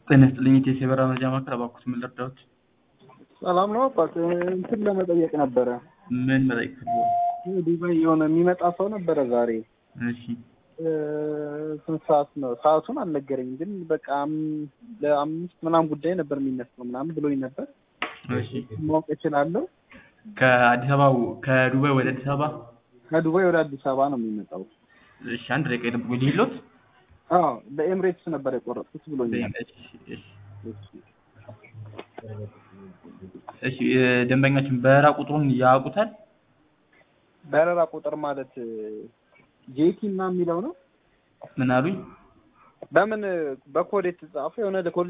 ጤና ይስጥልኝ የኢቲኤስ የበረራ መረጃ ማዕከል እባክዎት ምን ልርዳዎት? ሰላም ነው አባት እንትን ለመጠየቅ ነበረ። ምን መጠየቅ ፈልገው? ዱባይ የሆነ የሚመጣ ሰው ነበረ ዛሬ እሺ እ፣ ስንት ሰዓት ነው? ሰዓቱን አልነገረኝም፣ ግን በቃ አም- ለአምስት ምናምን ጉዳይ ነበር የሚነሳው ምናምን ብሎኝ ነበር። እሺ ማወቅ እችላለሁ? ከአዲስ አበባ ከዱባይ ወደ አዲስ አበባ ከዱባይ ወደ አዲስ አበባ ነው የሚመጣው። እሺ አንድ ደቂቃ ይጠብቁኝ ልሂድልዎት? አዎ በኤምሬትስ ነበር የቆረጥኩት ብሎኛል። እሺ እሺ እሺ እ፣ ደንበኛችን በረራ ቁጥሩን ያውቁታል? በረራ ቁጥር ማለት ጄቲ እና የሚለው ነው። ምን አሉኝ? በምን በኮድ የተጻፈ የሆነ